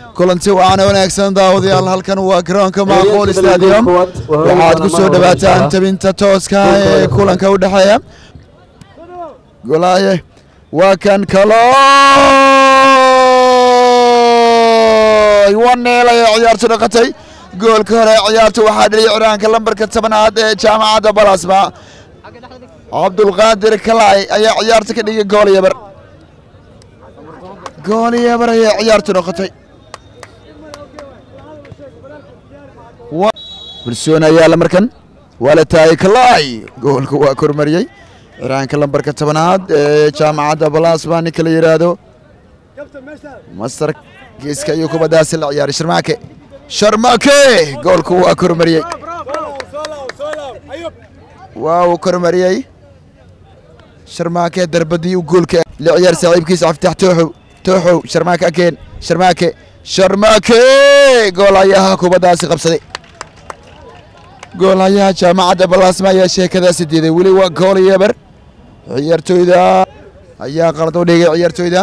kulanti waana wanaagsan daawadayaal halkan waa garoonka maaqool stadium waxaad ku soo dhawaataan tabinta tooska ee kulanka u dhexeeya golaaye waa kan kalooy waneel ayay ciyaartu dhaqatay goolka hore ciyaartu waxaa dheliyay ciraanka lambarka tobanaad ee jaamacadda balasma cabdulqaadir kalaay ayaa ciyaarta ka dhigay gool yabar gool yabar ayay ciyaartu noqotay bulsoon ayaa la markan waa la taayay kalaay goolka waa kormariyey ciraanka lambarka tobanaad ee jaamacadda balasma ninka la yidhaahdo mastar geeska iyo kubaddaasi la ciyaaray sharmaake sharmaake goolku waa kormariyey waa uu kormariyey sharmaake darbadii u goolka la ciyaar saaxiibkiisa caftaax tooxow tooxow sharmaake akeen sharmaake sharmaake goolayaha kubaddaasi qabsaday goolayaha jaamacadda balaasma ayaa sheekadaasi diiday weli waa gool yeber ciyaartooyda ayaa qalad u dhigay ciyaartooyda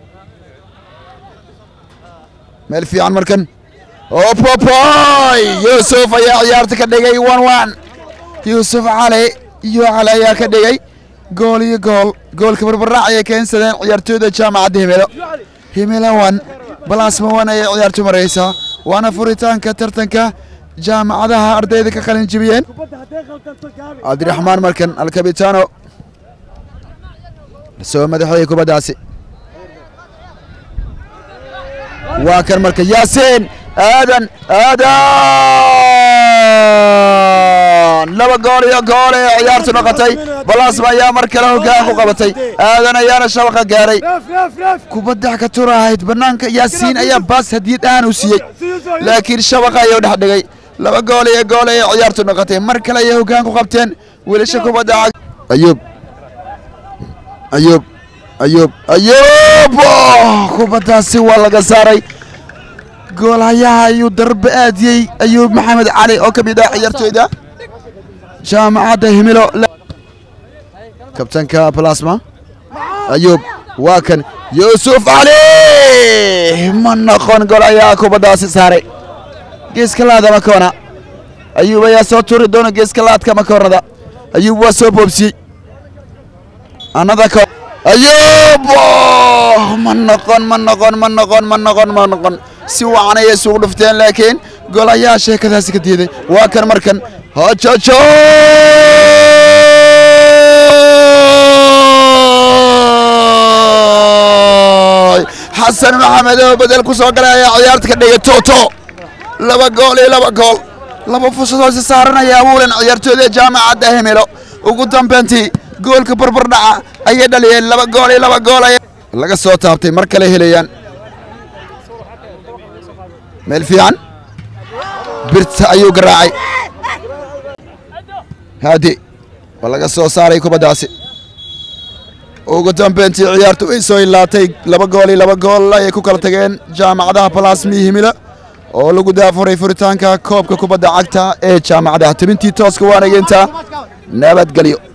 meel fiican markan opopoy yuusuf ayaa ciyaarta ka dhigay one one yuusuf cali iyo cali ayaa ka dhigay gool iyo gool goolka barbarac ayay keensadeen ciyaartooyda jaamacadda himelo himelo one balaasma one ayay ciyaartu maraysaa waana furitaanka tartanka jaamacadaha ardayda ka qalin jibiyeen cabdiraxmaan markan alkabitaano soo madaxeeyey kubaddaasi waa kan marka yaasiin aadan aadan laba gool iyo gool ee ciyaartu noqotay balaasma ayaa mar kale hoggaan ku qabatay aadan ayaana shabaqa gaaray kubadda ka turahayd bannaanka yaasiin ayaa baas hadiyad ahaan u siiyey laakiin shabaqa ayuu dhex dhigay laba gool iyo gool ee ciyaartu noqotay mar kale ayay hoggaan ku qabteen wiilasha kubadda ayuub ayuub ayuub ayuub kubaddaasi waa laga saaray goolhayaha ayuu darbe aadiyey ayuub maxamed cali oo ka mid ah ciyaartooyda jaamacadda himilo kabtanka balasma ayuub waa kan yuusuf cali ma noqon goolhayaha kubaddaasi saaray geeska laada makoona ayuub ayaa soo turi doona geeska laadka makoonada ayuub waa soo boobsiyey anada ko ayuub ma noqon ma noqon ma noqon ma noqon ma noqon si wacan ayay isugu dhufteen laakiin gol ayaa sheekadaasi ka diiday waa kan markan hojojo xasan maxamed oo bedel ku soo galay ayaa ciyaarta ka dhigay toto laba gool iyo laba gool laba fursadood si saaranaya abuulan ciyaartooyda jaamacadda hemelo ugu dambeyntii goolka barbardhaca ayay dhaliyeen laba gool iyo laba gool ay laga soo taabtay mar kale helayaan meel fiican birta ayuu garaacay haadi waa laga soo saaray kubaddaasi ugu dambeyntii ciyaartu way soo ilaatay laba gool iyo laba gool ayay ku kala tageen jaamacadaha balasmi himila oo lagu daafuray furitaanka koobka kubadda cagta ee jaamacadaha tibintii tooska waanageynta nabadgelyo